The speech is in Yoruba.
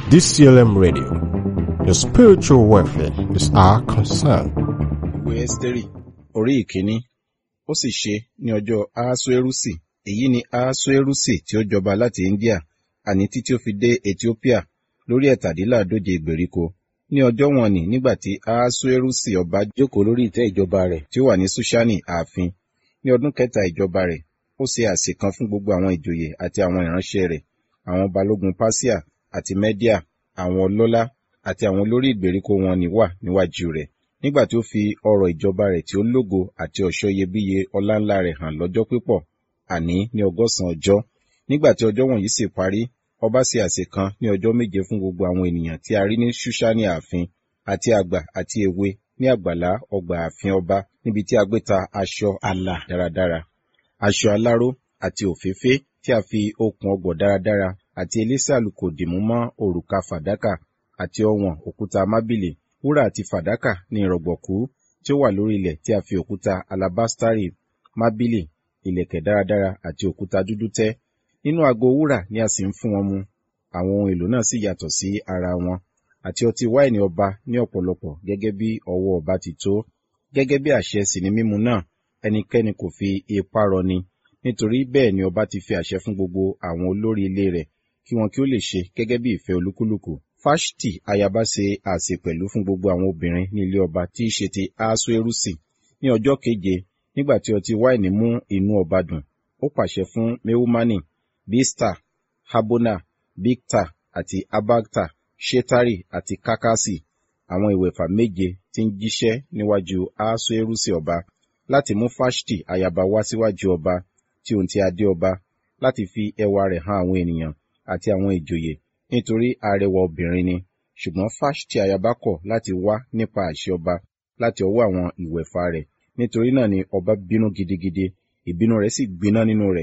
DCLM Radio. Your spiritual welfare is our concern. ìwé ẹ́sítérì orí ìkíní ó sì ṣe ní ọjọ́ ahasuerusi èyí ni ahasuerusi tí ó jọba láti india àní títí ó fi dé ethiopia lórí ẹ̀tàdínláàdóje ìgbèríko ní ọjọ́ wọn ni nígbà tí ahasuerusi ọba jókòó lórí ìtẹ́ ìjọba rẹ̀ tí ó wà ní sushani ààfin ní ọdún kẹta ìjọba rẹ̀ ó ṣe àsè kan fún gbogbo àwọn ìjòyè àti àwọn ìránṣẹ́ rẹ̀ àwọn balógun pasia àti media àwọn ọlọ́lá àti àwọn olórí ìgbèríko wọn ni wà níwájú rẹ̀ nígbà tí ó fi ọrọ̀ ìjọba rẹ̀ tí ó lógo àti ọ̀ṣọ́ iyebíye ọláńlá rẹ̀ hàn lọ́jọ́ pípọ̀ àní ní ọgọ́sàn ọjọ́ nígbà tí ọjọ́ wọ̀nyí sì parí ọba ṣe àsè kan ní ọjọ́ méje fún gbogbo àwọn ènìyàn tí a rí ní ṣúṣánì ààfin àti àgbà àti èwe ní àgbàlá ọgbà ààfin ọba níbi tí a gbé ta aṣọ àlà dáradára aṣọ aláró àti òféfé tí a fi okùn ọgbọ̀ dáradára àti elése àlùkò dìmú mọ́ òrùka fàdákà àti ọwọ̀n òkúta mábìlì wúrà àti fàdákà ní ìrọ̀gbọ̀kú tí ó wà lórí ilẹ̀ tí a fi òkúta alabastari mábìlì ìlẹ̀kẹ̀ dáradára àti òkúta dúdú tẹ́ nínú ago wúrà ni a sì ń fún wọn mu àwọn ohun èlò náà sì yàtọ̀ sí ara wọn àti ọtí wáìnì ọba ní ọ̀pọ̀lọpọ̀ gẹ́gẹ́ bí ọwọ́ ọba ti tó gẹ́gẹ́ bí àṣẹ sì ni mímu náà ẹnikẹ́ni kò fi ipá rọni nítorí bẹ́ẹ̀ ni ọba ti fi àṣẹ fún gbogbo àwọn olórí ilé rẹ̀ kí wọn kí ó lè ṣe gẹ́gẹ́ bí ìfẹ́ olúkúlùkù fáṣítì ayaba ṣe àsè pẹ̀lú fún gbogbo àwọn obìnrin ní ilé ọba tí í ṣe ti asuerusi ní ọjọ́ keje nígbà tí ọtí wáìnì mú inú ọba dùn ó pàṣẹ fún mehumani bista habona bikta àti abagta shetari àti kakasi àwọn ìwẹ̀fà méje tí ń jíṣẹ́ níwájú asuerusi ọba láti mú fáṣítì ayaba wá síwájú ọba tí òun ti adé ọba láti fi ẹwà rẹ̀ hàn àwọn ènìyàn àti àwọn ìjòyè nítorí arẹwà obìnrin ni ṣùgbọ́n fáṣítì ayaba kọ̀ láti wá nípa àṣẹ ọba láti ọwọ́ àwọn ìwẹ̀fà rẹ̀ nítorí náà ni ọba bínú gidigidi ìbínú rẹ̀ sì gbiná nínú rẹ̀